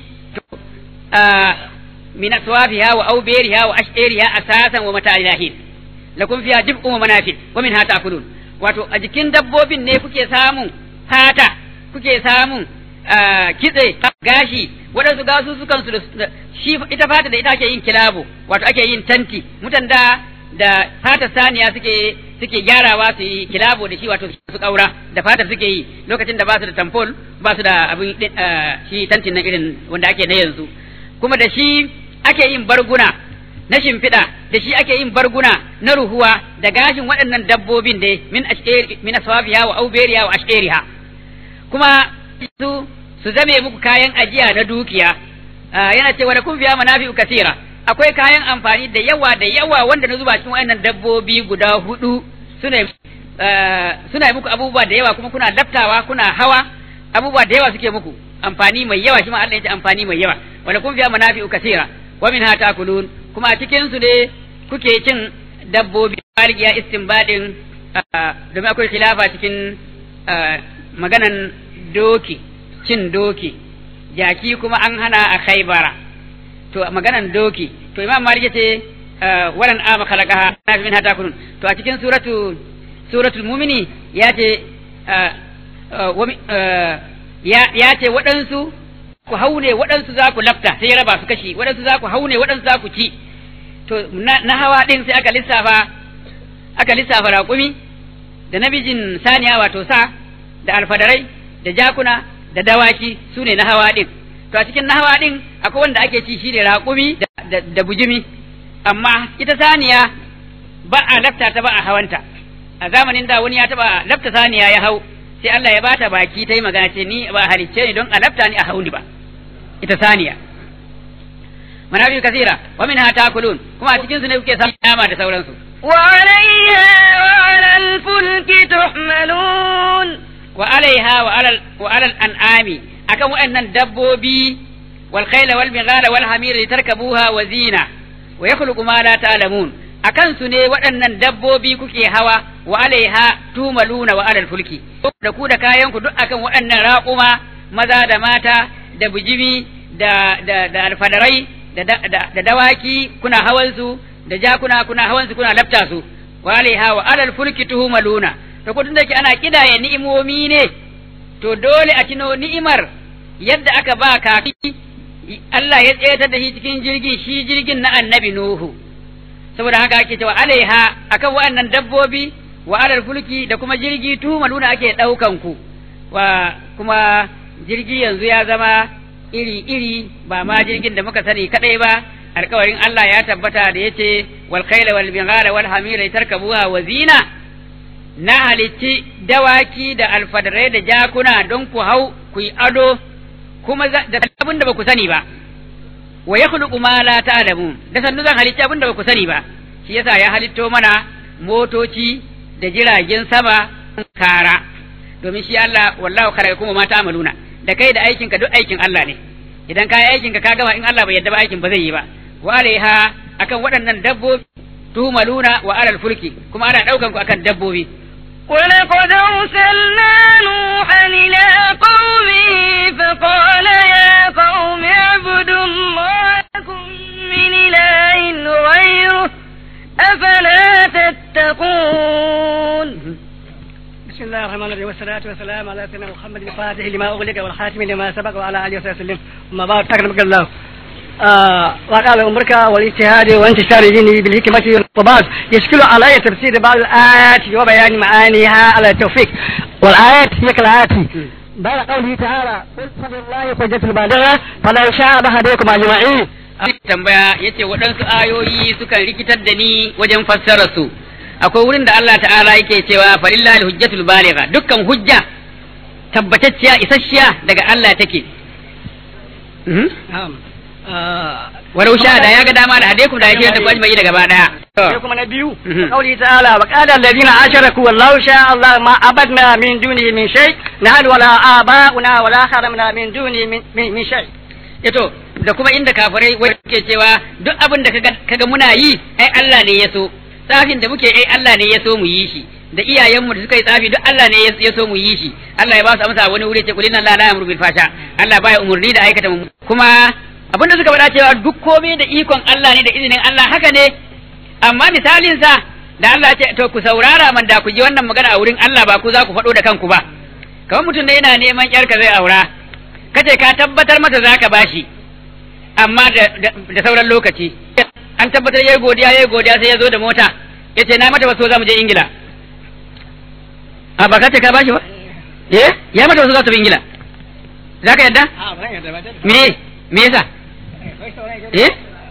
min aswafiha wa awbariha wa ash'ariha asasan wa mata'il lakum fiha dib'un wa manafi wa minha ta'kulun wato a jikin dabbobin ne kuke samun fata kuke samun kitse gashi waɗansu gasu sukan su da shi ita fata da ita ake yin kilabo wato ake yin tanti mutan da da fata saniya suke suke gyarawa su yi kilabo da shi wato su kaura da fata suke yi lokacin da ba su da tamfol ba su da abin shi tantin na irin wanda ake na yanzu kuma da shi ake yin barguna na shimfiɗa da shi ake yin barguna na ruhuwa da gashin waɗannan dabbobin da min ash'ari min aswafiha wa auberiha wa ash'ariha kuma su su zame muku kayan ajiya na dukiya yana cewa da kun biya manafi'u kasira akwai kayan amfani da yawa da yawa wanda na zuba cikin waɗannan dabbobi guda hudu suna suna muku abubuwa da yawa kuma kuna laftawa kuna hawa abubuwa da yawa suke muku amfani mai yawa shi ma Allah ya ce amfani mai yawa wala kun fiya manafi'u kasira wa minha takulun kuma a cikin su ne kuke cin dabbobi malikiya istinbadin domin akwai khilafa cikin maganan doki cin doki jaki kuma an hana a khaibara to maganan doki to imam malik yace walan ama khalaqaha na min hata kunun to a cikin suratu suratul mumini ya ce ya ce waɗansu ku haune waɗansu za ku lafta sai ya raba su kashi waɗansu za ku haune waɗansu za ku ci to na hawa ɗin sai aka lissafa aka lissafa raƙumi da namijin saniya wato sa da alfadarai da jakuna da dawaki su ne na hawa ɗin to a cikin na hawa ɗin akwai wanda ake ci shi ne raƙumi da bujimi amma ita saniya ba a lafta ta ba a hawanta a zamanin da wani ya taɓa lafta saniya ya hau sai Allah ya bata baki ta yi magana ce ni ba halicce ni don a lafta ni a hauni ba ita saniya manafi kasira wa minha takulun kuma a cikin su ne kuke samun nama da sauransu وعليها وعلى الفلك تحملون wa alaiha wa alal wa alal an'ami akan waɗannan dabbobi wal khayla wal bighala wal hamira litarkabuha wa zina wa yakhluqu ma la ta'lamun akan su ne waɗannan dabbobi kuke hawa wa alaiha tumaluna wa alal fulki da ku da kayan ku duk akan waɗannan raƙuma maza da mata da bijimi da da da alfadarai da da dawaki kuna hawan su da jakuna kuna hawan su kuna lafta su wa alaiha wa alal fulki tuhumaluna to kudin da ke ana kidaya ni'imomi ne to dole a tino ni'imar yadda aka ba kafi Allah ya tsayatar da shi cikin jirgi shi jirgin na annabi Nuhu saboda haka ake cewa alaiha akan wa'annan dabbobi wa alal fulki da kuma jirgi tuhumaluna ake daukan ku wa kuma jirgi yanzu ya zama iri iri ba ma jirgin da muka sani kadai ba alkawarin Allah ya tabbata da yace wal khayla wal bighala wal hamira tarkabuha wa zina na halicci dawaki da alfadarai da jakuna don ku hau ku yi ado kuma da abin da ba ku sani ba wa ya khuluqu ma la ta'lamun da sannu zan halicci abin da ba ku sani ba shi yasa ya halitto mana motoci da jiragen sama kara domin shi Allah wallahu khalaqa kuma ma ta'maluna da kai da aikin ka duk aikin Allah ne idan ka yi aikin ka ka gama in Allah bai yadda ba aikin ba zai yi ba wa alaiha akan waɗannan dabbobi tumaluna wa alal fulki kuma ana ɗaukan ku akan dabbobi ولقد أرسلنا والصلاة والسلام على سيدنا محمد الفاتح لما أغلق والخاتم لما سبق وعلى آله وصحبه وسلم أما بعد تكرمك الله آه وقال أمرك والاجتهاد وانتشار دينه بالحكمة والطباس يشكل علي تفسير بعض الآيات وبيان معانيها على التوفيق والآيات هي كالآيات بعد قوله تعالى قل فلله حجة البالغة فلو شاء لهديكم أجمعين tambaya yace waɗansu ayoyi sukan rikitar da ni wajen fassara su akwai wurin da Allah ta'ala yake cewa falillahi hujjatul baligha dukkan hujja tabbatacciya isasshiya daga Allah take نعم آه walau sha da ya ga dama da hadaikum da yake da kwajmai da gaba daya sai kuma na biyu Mhm. قوله تعالى وقال الذين أشركوا والله شاء الله ما عبدنا من دونه من شيء نحن ولا آباؤنا ولا حرمنا من دونه من, من, من شيء yato da kuma inda kafirai wai ke cewa duk abin da kaga kaga muna yi ai Allah ne ya so tsafin da muke ai Allah ne ya so mu yi shi da iyayenmu da suka yi tsafi duk Allah ne ya- ya so mu yi shi Allah ya ba su amsa a wani wuri ce kulina la la yamru bil fasha Allah baya umurni da aikata mu kuma abin da suka faɗa cewa duk komai da ikon Allah ne da izinin Allah haka ne amma misalin sa da Allah ya ce to ku saurara man da ku ji wannan magana a wurin Allah ba ku za ku faɗo da kanku ba kamar mutum ne yana neman yarka zai aura kace ka tabbatar mata za ka bashi amma da, da, da sauran lokaci an tabbatar yayi godiya yayi godiya sai ya zo da mota yace na mata wasu za mu je ingila a ba kace ka bashi ba eh ya mata wasu za su bi ingila za ka yadda me me yasa eh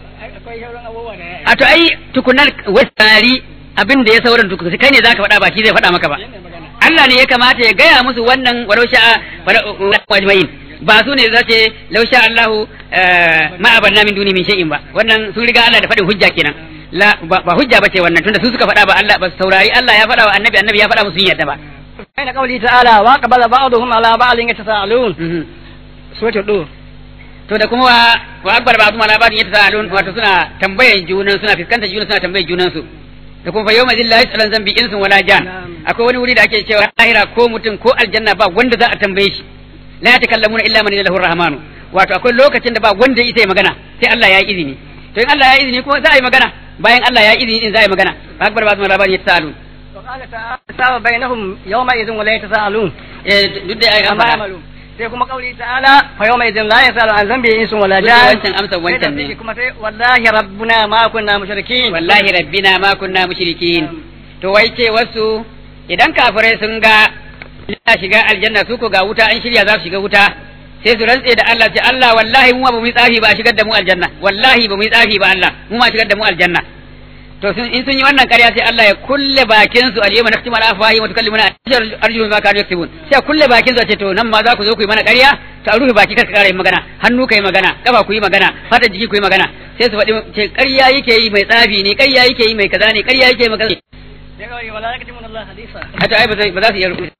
a to ai tukunan wasari abin da ya sauran tukun kai ne zaka faɗa ba shi zai faɗa maka ba Allah ne ya kamata ya gaya musu wannan walau sha'a wajma'in ba su ne zace law sha Allahu ma abanna min duni min shay'in ba wannan sun riga Allah da faɗin hujja kenan la ba ba hujja bace wannan tunda su suka faɗa ba Allah ba su saurari Allah ya faɗa wa annabi annabi ya faɗa musu sun yadda ba بين قوله تعالى وقبل بعضهم على بعض يتساءلون Mhm. سورة الدور to da kuma wa wa akbar ba kuma labarin yadda sa'alun wato suna tambayan junan suna fiskantar junan suna tambayan junan su da kuma fa yawma zillahi tsalan zambi insun wala jan akwai wani wuri da ake cewa lahira ko mutum ko aljanna ba wanda za a tambaye shi la yatakallamuna illa man lahu rahmanu wato akwai lokacin da ba wanda ya isa ya magana sai Allah ya yi izini to in Allah ya yi izini kuma za a yi magana bayan Allah ya yi izini din za a yi magana wa akbar ba kuma labarin yadda sa'alun وقال تعالى ساوى بينهم يومئذ ولا يتساءلون eh duk da ai أما amma يعملون sai kuma kauli ta'ala fa yawma idin la yasalu an zambi insun wala Duk jan wancan amsar wancan ne. Sai da kuma sai wallahi rabbuna ma kunna mushrikin wallahi rabbina ma kunna mushrikin to wai ce wasu idan kafirai sun ga ya shiga aljanna su ko ga wuta an shirya za su shiga wuta sai su rantse da Allah ce Allah wallahi mu ba mu yi tsafi ba a shigar da mu aljanna wallahi ba mu yi tsafi ba Allah mu ma shigar da mu aljanna to sun in sun yi wannan ƙarya sai Allah ya kulle bakin su al-yawma naktimu ala afwahi wa tukallimuna arjuluhum ma kanu yaktubun sai a kulle bakin su a ce to nan ma za ku zo ku yi mana ƙarya to a rufe baki kar ka ƙara yin magana hannu ka yi magana kafa ku yi magana fata jiki ku yi magana sai su faɗi ce ƙarya yake yi mai tsafi ne ƙarya yake yi mai kaza ne ƙarya yake yi mai kaza ne sai kawai wala yaktumuna Allah hadisa hata ai ba zai- ba za su iya rubuta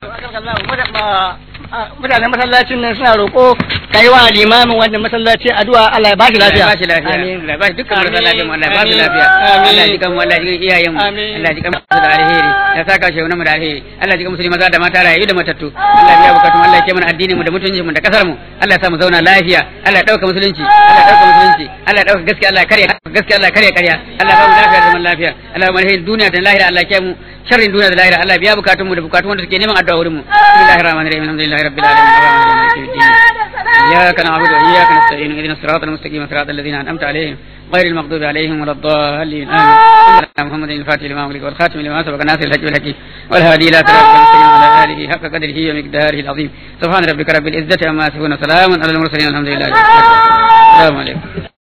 mutanen masallacin nan suna roƙo kai wa limamin wannan masallaci addu'a Allah ya bashi lafiya Allah ya bashi lafiya Amin. Allah ya bashi dukkan marasa Amin. lafiya mu Allah ya bashi Amin. lafiya Amin. Allah ya jikan mu Allah ya jikan iyayen mu Amin. Allah ya jikan mu da alheri ya saka shi mu da alheri Allah ya jikan musulmi maza da mata rayu da matattu Allah ya biya bukatun Allah ya ce mana addinin mu da mutuncin mu da kasar mu Allah ya sa mu zauna lafiya Allah ya dauka musulunci Allah ya dauka musulunci Allah ya dauka gaskiya Allah ya karya gaskiya Allah ya karya karya Allah ya ba mu lafiya da zaman lafiya Allah ya mu alheri duniya da lahira Allah ya kiyaye mu sharrin duniya da lahira Allah ya biya bukatun mu da bukatun wanda suke neman addu'a wurin mu bismillahir rahmanir rahim alhamdulillahi rabbil alamin arrahmanir rahim maliki yawmiddin إياك نعبد وإياك نستعين اهدنا الصراط المستقيم صراط الذين أنعمت عليهم غير المغضوب عليهم ولا الضالين آمين صلى الله على محمد الفاتح لما أغلق والخاتم لما سبق ناصر الحج والحكيم والهادي إلى صراط المستقيم وعلى آله حق قدره ومقداره العظيم سبحان ربك رب العزة عما يصفون وسلام على المرسلين الحمد لله رب العالمين. السلام عليكم